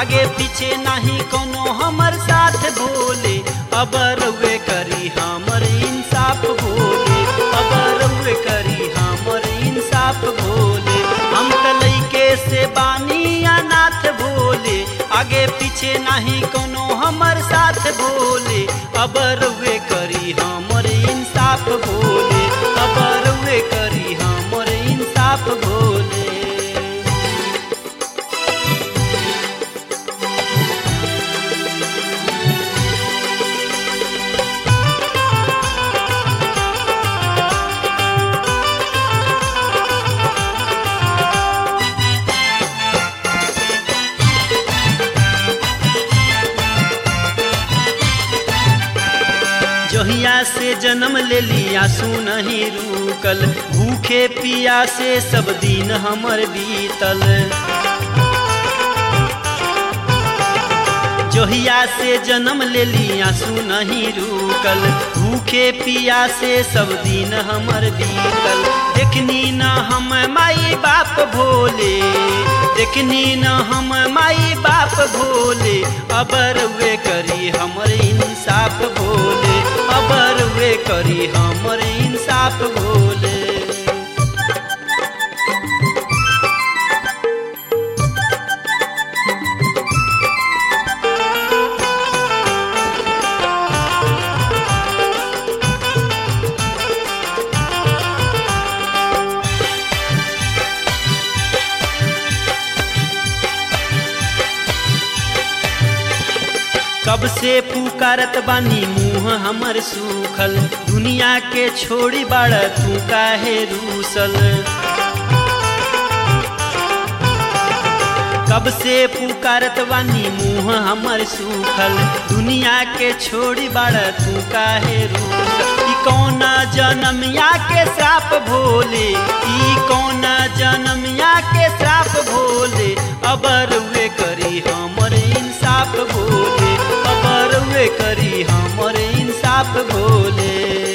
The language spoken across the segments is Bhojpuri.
आगे पीछे नहीं कोनो हमर साथ भोले अब रुए करी हमर इंसाफ भोले अब रुए करी हमर इंसाफ भोले हम त लइके से बानी अनाथ भोले आगे पीछे नहीं कोनो हमर साथ भोले अब रुए करी हमर इंसाफ भोले अब रुए करी हमर इंसाफ भोले जहिया से जन्म ले लिया सू नहीं रुकल भूखे पिया से सब दिन हमर बीतल जहिया से जन्म ले लिया सू नहीं रुकल भूखे पिया से सब दिन हमर बीतल देखनी न हम माई बाप भोले देखनी न हम माई बाप भोले अबर वे करी हमर इंसाफ भोले अबर वे करी हमर इंसाफ भोले कब से पुकारत बानी मुंह हमर सूखल दुनिया के छोड़ी बाड़ तू काहे रूसल कब से पुकारत बानी मुंह हमर सूखल दुनिया के छोड़ी बाड़ तू काहे रूसल ई कौना जनमिया के श्राप भोले ई कौना जनमिया के श्राप भोले अबर वे करी हमर इंसाफ भोले अबर वे करी हमर इंसाफ भोले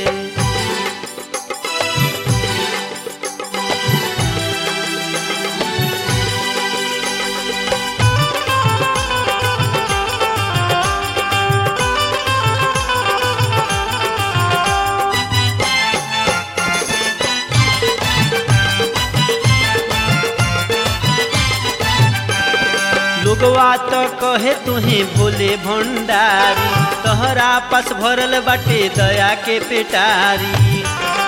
लोगवा तो कहे तुहे भोले भंडारी तहरा पास भरल बाटे दया के पेटारी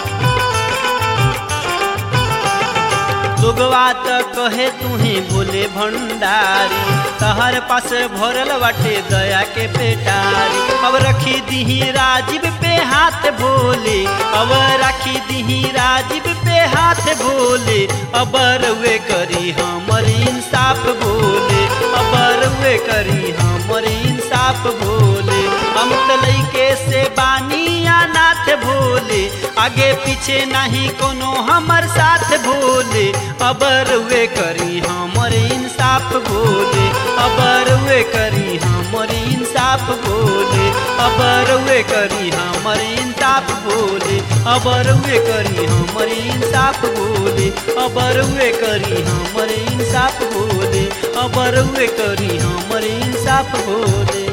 लोगवा तो कहे तुहे भोले भंडारी तहर पास भरल बाटे दया के पेटारी अब रखी दीही राजीव पे हाथ भोले अब रखी दीही राजीव पे हाथ भोले अबर वे करी हमर इंसाफ भोले अबर वे करी हमर इंसाफ भोले हम तलैके से बानी अनाथ भोले आगे पीछे नहीं कोनो हमर साथ भोले अबर वे करी हमर इंसाफ भोले अबर वे करी हमर इंसाफ भोले अबर वे करी हमर इंसाफ भोले अबर वे करी हमर इंसाफ भोले अबर वे करी हमर इंसाफ भोले अबर वे करी हमर इंसाफ भोले